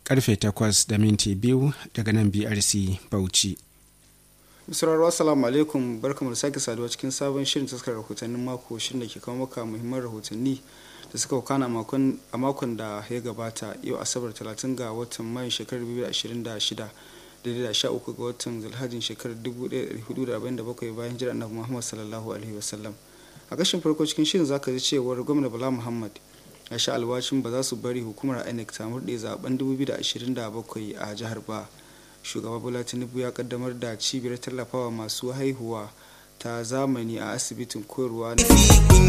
karfe 8 da minti biyu daga nan brc bauchi misrarwa assalamu alaikum barkamu da sake saduwa cikin sabon shirin taskar rahotannin mako shirin da ke kawo maka muhimman rahotanni da suka wakana a makon da ya gabata yau asabar 30 ga watan mayu shekarar 2026 daidai da 13 ga watan zulhajin shekarar 1447 bayan jira annabi muhammad sallallahu alaihi wasallam a kashin farko cikin shirin zaka ji cewar gwamna bala muhammad ya sha alwashin ba za su bari hukumar inec ta murɗe zaben 2027 a jihar ba shugaba bola tinubu ya kaddamar da cibiyar tallafawa masu haihuwa ta zamani a asibitin koyarwa na